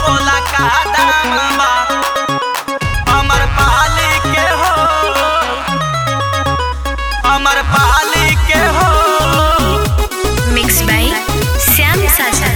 बोला का दाम बा अमर पाली के हो अमर पाली के हो मिक्स बाय श्याम साजा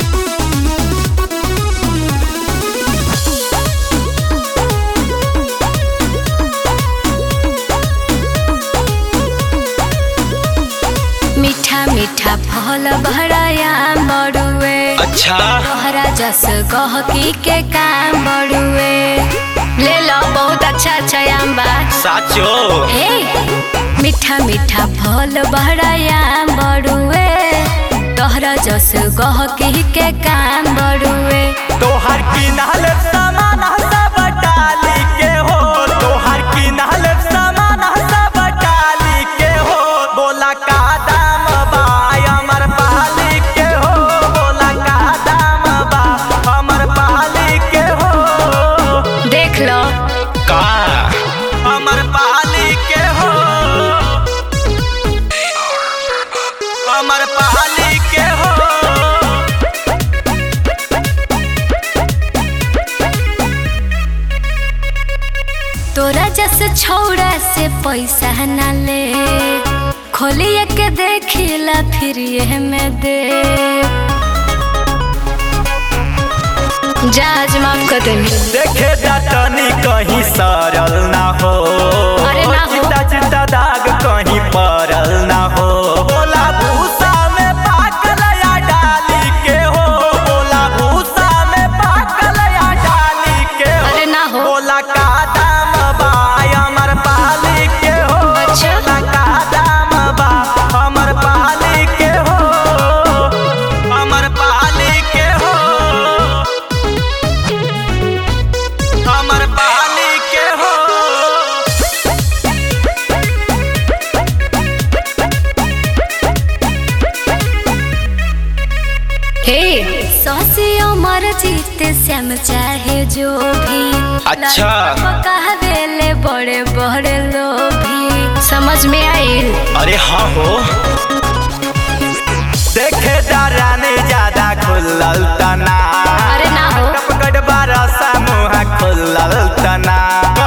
मीठा मीठा फल भराया बड़ुए अच्छा तोहरा जस गहकी के काम बड़ुए ले लो बहुत अच्छा अच्छा आम बा साचो ए मीठा मीठा फल भराया बड़ुए तोहरा जस गहकी के काम बड़ुए तोहर किनाल सामान सब डाली के हो तोहर किनाल सामान सब डाली के हो बोला का दाम बा अमर पाली के हो बोला का दाम बा अमर पाली के हो देख लो का अमर पाली के हो अमर पाली के हो तोरा जस छौड़ा से पैसा न ले खोलिए के देखिला फिर ये में दे जाज माफ कर देनी देखे जातनी कहीं सरल ना हो अरे ना हो। चिता चिता दाग कहीं परल ना हो बोला भूसा में पाकल या डाली के हो बोला भूसा में पाकल या डाली के हो अरे ना हो। बोला का दाम बा अमर पाली के हो अच्छा। बोला का दाम बा अमर पाली के हो अमर पाली के हो अमर पाली के हो हे सौसी अमर जीते श्याम चाहे जो भी अच्छा। कहले बड़े बड़े लोभी समझ में आइल अरे हाँ हो देखे डराने ज्यादा खुलल तना अरे ना हो। टपकट बारह सा मुँह खुलल तना